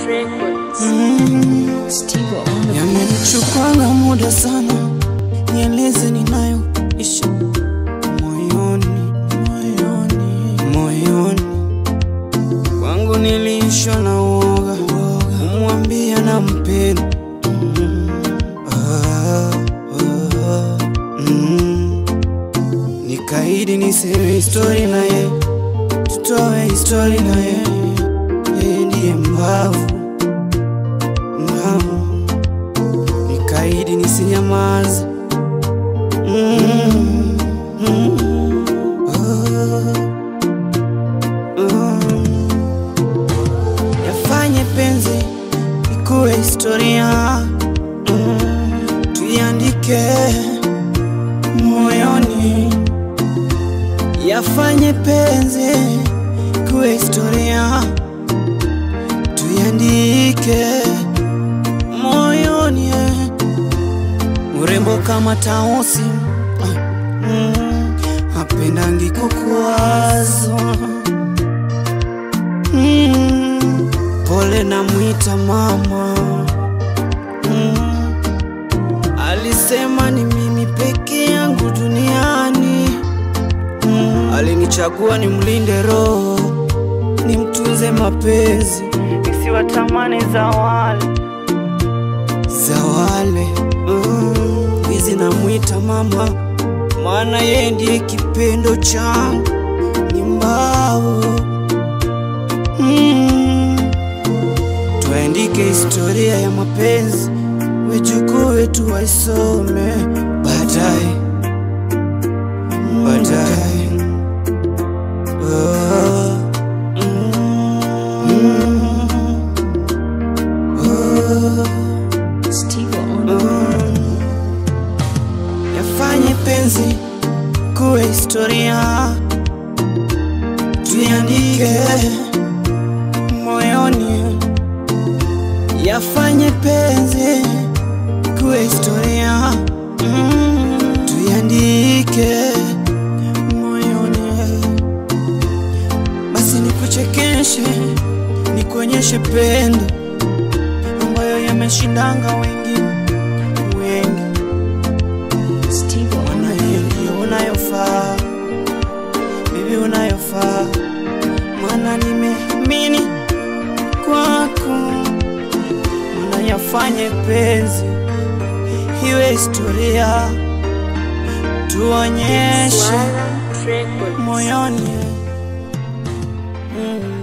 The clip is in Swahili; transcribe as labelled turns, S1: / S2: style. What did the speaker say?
S1: Records. Steve on the
S2: Yamenichukwanga muda sana, nieleze ninayoishi moyoni, moyoni, moyoni kwangu niliishwa na uoga, kumwambia na mpenda ah, ah, mm. Nikaidi niseme histori na ye, tutoe histori na ye, yeye ndiye mbavu Naam. Nikaidi nisinyamaze Mm, mm, ah, ah. Yafanye penzi ikuwe historia Mm, tuiandike moyoni Yafanye penzi ikuwe historia tuiandike moyoni eh. Mrembo kama Tausi mm, hapendangi kukuwazwa mm, pole na mwita mama mm, alisema ni mimi peke yangu duniani mm, alinichagua ni mlinde roho nimtunze mapenzi nisiwatamani za wale za wale mm, hizi namwita mama, maana yeye ndiye kipendo changu ni mbao mm, tuandike historia ya mapenzi, wajukuu wetu waisome baadaye baadaye. Ah, mm, ah.
S1: Steve on the
S2: Yafanye penzi kuwe historia, tuiandike moyoni. Yafanye penzi kuwe historia, mm, tuiandike moyoni. Basi nikuchekeshe, nikuonyeshe pendo ambayo yameshindanga wengine wengi
S1: Steve on
S2: Ona hiyo ndio unayofaa, bibi unayofaa, maana nimeamini kwako, maana yafanye penzi iwe historia, tuonyeshe
S1: Swara Records.
S2: moyoni mm.